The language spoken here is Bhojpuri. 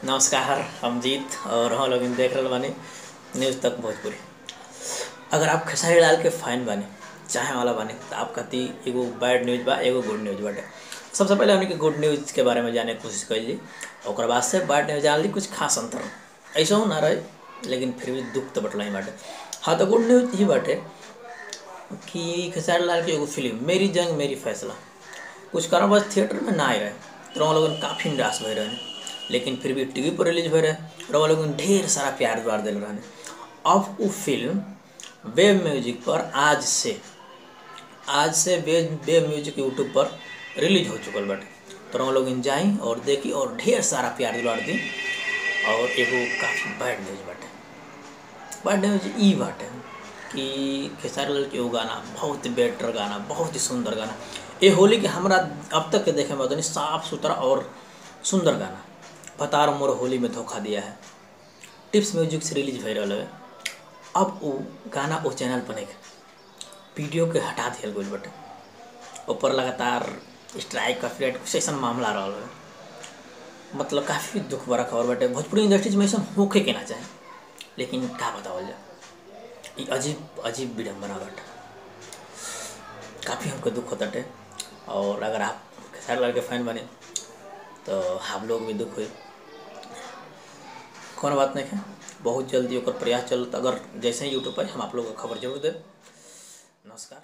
नमस्कार हम जीत और हम लोग देख रहल बानी न्यूज़ तक भोजपुरी अगर आप खेसारी लाल के फैन बानी चाहे वाला बानी तो आप कहती एगो बैड न्यूज़ बा एगो गुड न्यूज़ बाटे सबसे पहले हमने के गुड न्यूज़ के बारे में जाने की कोशिश कैली और बाद से बैड न्यूज़ जान ली कुछ खास अंतर ऐसा हो ना रहे लेकिन फिर भी दुख तो बटला ही बाटे हाँ तो गुड न्यूज़ ही बाटे कि खेसारी लाल की एगो फिल्म मेरी जंग मेरी फैसला कुछ कारण बस थिएटर में ना आए रहे तो हम लोगन काफ़ी निराश भए रहे लेकिन फिर भी टीवी पर रिलीज भए रहे और हम लोगन ढेर सारा प्यार द्वार दिल रहे अब वो फिल्म वेब म्यूजिक पर आज से आज से वेब वेब म्यूजिक यूट्यूब पर रिलीज हो चुकल बाटे तो हम लोग जाई और देखी और ढेर सारा प्यार दिलवार दी और एगो काफ़ी बैड न्यूज बाटे बैड न्यूज ई बाटे कि खेसारी लाल के एगो गाना बहुत बेटर गाना बहुत ही सुंदर गाना ये होली के हमरा अब तक के देखे में तो साफ सुथरा और सुंदर गाना बतार मोर होली में धोखा दिया है टिप्स म्यूजिक से रिलीज भे रहा है अब वो गाना वो चैनल पर नहीं वीडियो के हटा दिया गई बटे ऊपर लगातार स्ट्राइक का पीरियड कुछ ऐसा मामला रहा है मतलब काफ़ी दुख भरा खबर बटे भोजपुरी इंडस्ट्रीज में ऐसा होके के ना चाहे लेकिन का बतावल जाए ये अजीब अजीब विडम्बना बटे काफ़ी हमको दुख होता है और अगर आप खेसारी लाल के फैन बने तो हम लोग भी दुख हुए कौन बात नहीं है बहुत जल्दी ओकर प्रयास चलता अगर जैसे ही यूट्यूब पर हम आप लोग को खबर जरूर दें नमस्कार